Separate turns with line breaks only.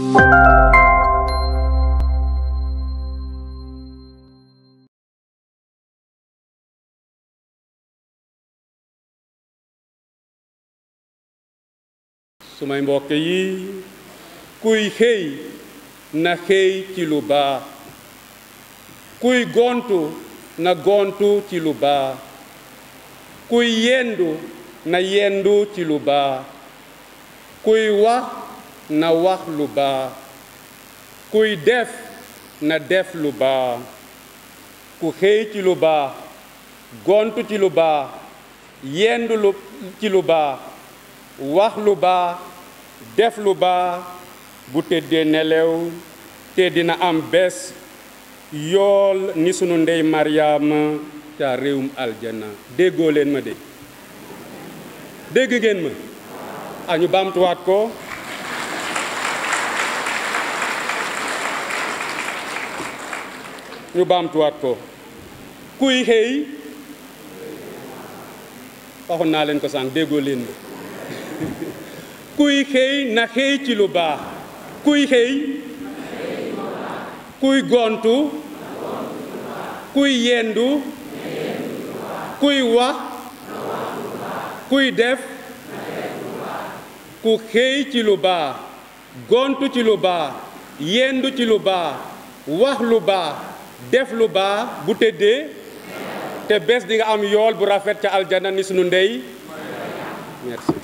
sumay mbokk yi kuy xëy na xëy ci lu baax kuy gontu na gontu ci lu baax kuy yendu na yendu ci lu baax kuy wax na wax lu baax kuy def na def lu baax ku xëy ci lu baax gontu ci lu baax yendu lu ci lu baax wax lu baax def lu baax bu tëddee nelew te dina am bés yool ni sunu ndey Mariama ca réewum aljana déggoo leen ma de dégg ngeen ma a ñu baamtuwaat ko ñu baamtuwaat ko kuy xëy waxoon naa leen ko sànq déggoo leen ma kuy xëy na xëy ci lu baax kuy xëy kuy gontu kuy yendu kuy wax kuy def ku xëy ci lu baax gontu ci lu baax yendu ci lu baax wax lu baax def lu baax bu tëddee te bés di nga am yool bu rafet ca aljana ni sunu ndey merci